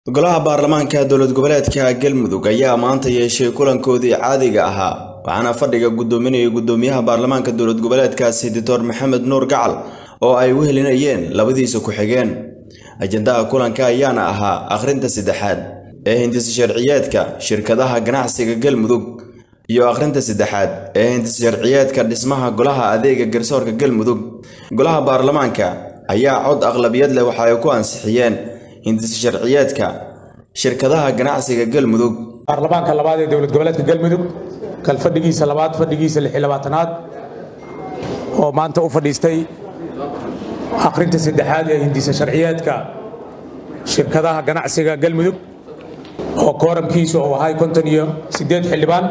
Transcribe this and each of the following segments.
golaha baarlamaanka dowlad goboleedka galmudug ayaa maanta yeeshay kulankoodii caadiga ahaa waxaana fadhiga gudoominayay gudoomiyaha baarlamaanka dowlad goboleedkaasi doctor maxamed nuur gacal oo ay u helinayeen labadiisa ku-xigeen ajendaha kulanka ayaana ahaa akhrinta saddexaad ee hindisa sharciyeedka shirkadaha ganacsiga galmudug iyo akhrinta saddexaad ee hindisa sharciyeedka dhismaha golaha adeega garsoorka galmudug golaha baarlamaanka ayaa cod aqlabiyad leh waxa ay ku ansixiyeen hindisa sharciyeedka shirkadaha ganacsiga galmudug baarlamaanka labaad ee dowlad goboleedka galmudug kal fadhigiisa labaad fadhigiisa lix iyo labaatanaad oo maanta u fadhiistay akhrinta saddexaad ee hindisa sharciyeedka shirkadaha ganacsiga galmudug oo kooramkiisu uu ahay konton iyo siddeed xildhibaan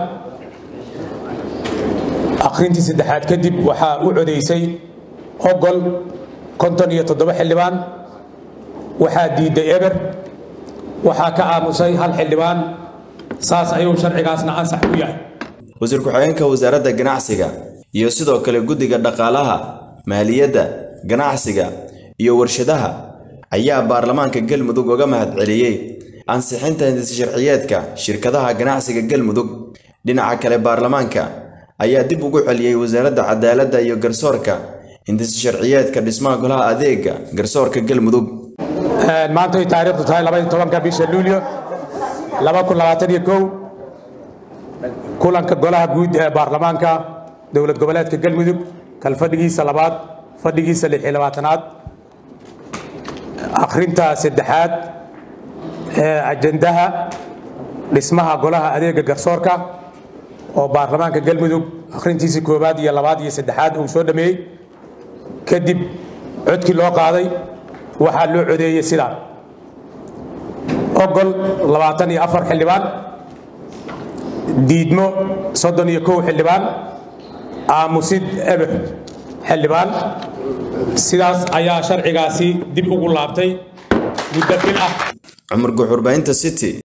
akhrintii saddexaad kadib waxaa u codaysay ogol konton iyo toddoba xildhibaan waxaa diiday eber waxaa ka aamusay hal xildhibaan saas ayuu sharcigaasna ansax ku yahay wasiir ku-xigeenka wasaaradda ganacsiga iyo sidoo kale guddiga dhaqaalaha maaliyadda ganacsiga iyo warshadaha ayaa baarlamaanka galmudug uga mahadceliyey ansixinta hindisa sharciyeedka shirkadaha ganacsiga galmudug dhinaca kale baarlamaanka ayaa dib ugu celiyey wasaaradda cadaaladda iyo garsoorka hindisa sharciyeedka dhismaha golaha adeega garsoorka galmudug maanta ay taariikhdu tahay labaiyo tobanka bisha luulyo laba kun labaatan iyo kow kulanka golaha guud ee baarlamaanka dowlad goboleedka galmudug kal fadhigiisa labaad fadhigiisa lix iyo labaatanaad akhrinta saddexaad ee ajendaha dhismaha golaha adeega garsoorka oo baarlamaanka galmudug akhrintiisa koowaad iyo labaad iyo saddexaad uu soo dhameeyey kadib codkii loo qaaday waxaa loo codeeyey sidaa ogol labaatan iyo afar xildhibaan diidmo soddon iyo kow xildhibaan aamusid eber xildhibaan sidaas ayaa sharcigaasi dib ugu laabtay muddo bil ah cumar guxurbaynta city